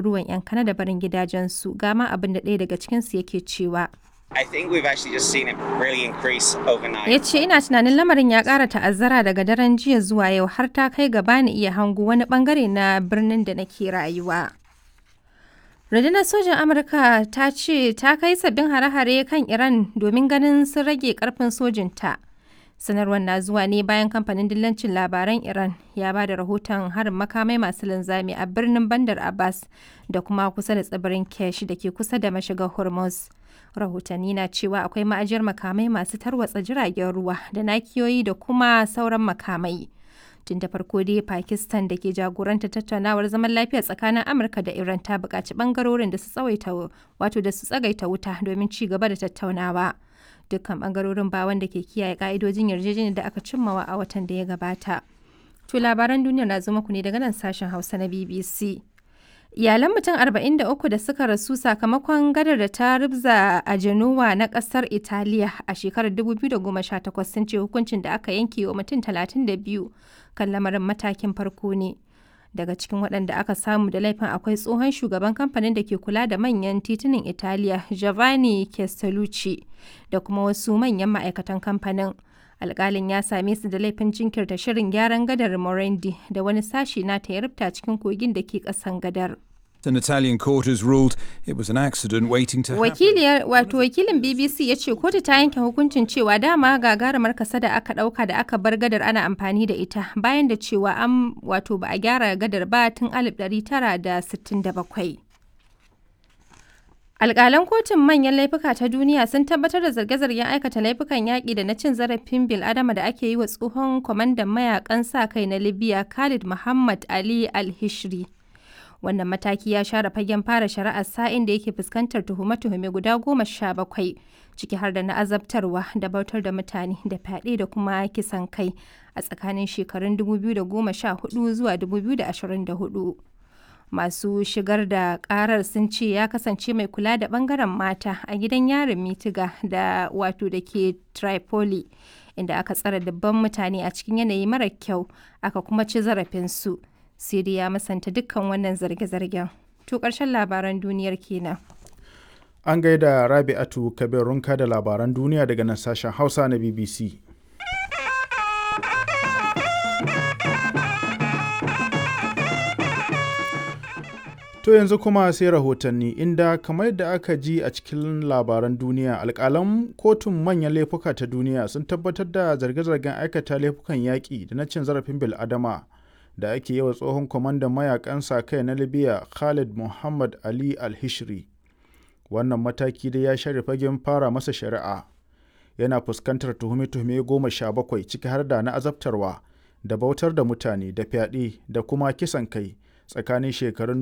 ɗaruruwan 'yan Kanada barin gidajensu ga ma abin da ɗaya daga cikinsu yake cewa. I think we've actually just seen it really increase overnight. Ya ce ina tunanin lamarin ya ƙara ta'azzara daga daren jiya zuwa yau har ta kai gaba ni iya hango wani bangare na birnin da nake rayuwa. Rundunar sojan Amurka ta ce ta kai sabbin hare-hare kan Iran domin ganin sun rage karfin sojinta. Sanarwar na zuwa ne bayan kamfanin dillancin labaran Iran ya ba da rahoton harin makamai masu linzami a birnin Bandar Abbas da kuma kusa da tsibirin Kesh da ke kusa da mashigar Hormuz. Rahotanni na cewa akwai ma'ajiyar makamai masu tarwatsa jiragen ruwa da nakiyoyi da kuma sauran makamai. tun da farko dai pakistan da ke jagoranta tattaunawar zaman lafiya tsakanin amurka da iran ta buƙaci ɓangarorin da su tsawaita wato da su tsagaita wuta domin ci gaba da tattaunawa dukkan ɓangarorin ba wanda ke kiyaye ƙa'idojin yarjejeniyar da aka cimmawa a watan da ya gabata to labaran duniya na zo muku ne daga nan sashen hausa na bbc iyalan mutum 43 da suka rasu sakamakon gadar da ta rubza a Genoa na kasar Italiya a shekarar 2018 sun ce hukuncin da aka yanke wa mutum 32 kan lamarin matakin farko ne. Daga cikin waɗanda aka samu da laifin akwai tsohon shugaban kamfanin da ke kula da manyan titunan Italiya Giovanni Castellucci da kuma wasu manyan ma'aikatan kamfanin. alkalin ya same su da laifin jinkirta shirin gyaran gadar Morandi da wani sashi na ta yarubta cikin kogin da ke kasan gadar. An Italian court has ruled it was an accident waiting to Wakiliyar wato wakilin BBC ya ce kotu ta yanke hukuncin cewa dama gagarumar kasa da aka dauka da aka bar gadar ana amfani da ita bayan da cewa an wato ba a gyara gadar ba tun 1967. Alƙalan kotun manyan laifuka ta duniya sun tabbatar da zarge-zargen aikata laifukan yaƙi da na cin zarafin bil'adama da ake yi wa tsohon kwamandan mayakan sa kai na Libya Khalid Muhammad Ali Al-Hishri. Wannan mataki ya share fagen fara shari'ar sa'in da yake fuskantar tuhume-tuhume guda goma sha bakwai, ciki har da na azabtarwa da bautar da mutane da fyaɗe da kuma kisan kai a tsakanin shekarun 2014 zuwa 2024. masu shigar da karar sun ce ya kasance mai kula da bangaren mata a gidan yarin mitiga da wato da ke tripoli inda aka tsara dabban mutane a cikin yanayi mara kyau aka kuma ci zarafinsu siri ya masanta dukkan wannan zarge-zargen to ƙarshen labaran duniyar kenan an gaida rabi'atu kabirunka da labaran duniya daga nan sashen hausa na bbc To yanzu kuma sai rahotanni inda kamar da aka ji a cikin labaran duniya alkalan kotun manyan laifuka ta duniya sun tabbatar da zarge-zargen aikata laifukan yaƙi da na cin zarafin bil'adama da ake yi wa tsohon kwamandan mayakan sa kai na libya khalid muhammad ali al-hishri wannan mataki dai ya share fagen fara masa shari'a yana fuskantar tuhume-tuhume goma sha bakwai ciki har da na azabtarwa da bautar da mutane da fyaɗe da kuma kisan kai tsakanin shekarun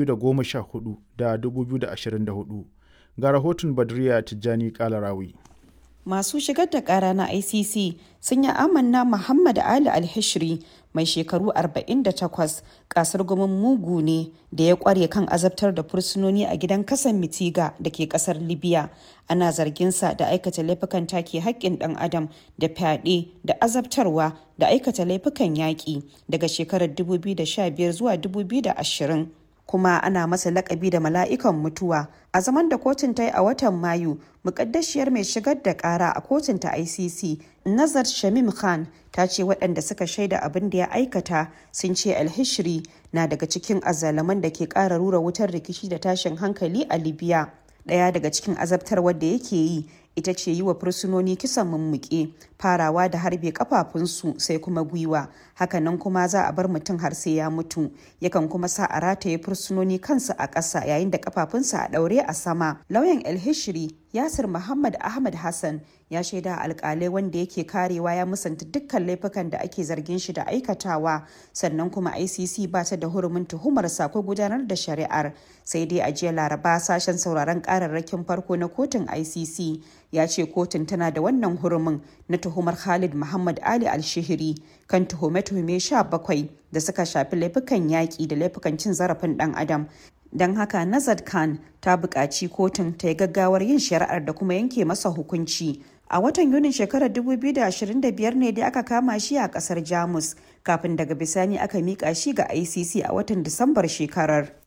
2014 da 2024 ga rahoton badriya tijjani kalarawi masu shigar da kara na icc sun yi amanna muhammad ali alhishri mai shekaru 48 kasar gumin mugu ne da ya kware kan azabtar da fursunoni a gidan kasan mitiga da ke kasar libya ana zarginsa da aikata laifukan take haƙƙin ɗan adam da fyaɗe da azabtarwa da aikata laifukan yaƙi daga shekarar 2015 zuwa 2020 kuma ana masa lakabi da mala'ikan mutuwa a zaman da kotun ta yi a watan mayu mukaddashiyar mai shigar da kara a kotun ta icc nazar shamim khan ta ce waɗanda suka shaida abin da ya aikata sun ce alhishri na daga cikin azalaman da ke ƙara rura wutar rikici da tashin hankali a libya ɗaya daga cikin azabtarwar da yake yi ita ce yi wa fursunoni kisan mummuke farawa da harbe kafafunsu sai kuma gwiwa hakanan kuma za a bar mutum har sai ya mutu yakan kuma sa a rataye fursunoni kansu a ƙasa yayin da kafafunsa a ɗaure a sama lauyan el-hishri yasir muhammad ahmad hassan ya shaida alkalai wanda yake karewa ya musanta dukkan laifukan da ake zargin shi da aikatawa sannan kuma icc ba ta da hurumin tuhumar ko gudanar da shari'ar sai dai a jiya laraba sashen sauraron kararrakin farko na kotun icc ya ce kotun tana da wannan hurumin na tuhumar khalid muhammad ali alshihiri kan tuhume-tuhume 17 da suka shafi laifukan yaƙi da laifukan cin zarafin ɗan adam don haka nazar khan ta buƙaci kotun ta yi gaggawar yin shari'ar da kuma yanke masa hukunci a watan yunin shekarar 2025 ne dai aka kama shi a kasar jamus kafin daga bisani aka mika shi ga icc a watan disambar shekarar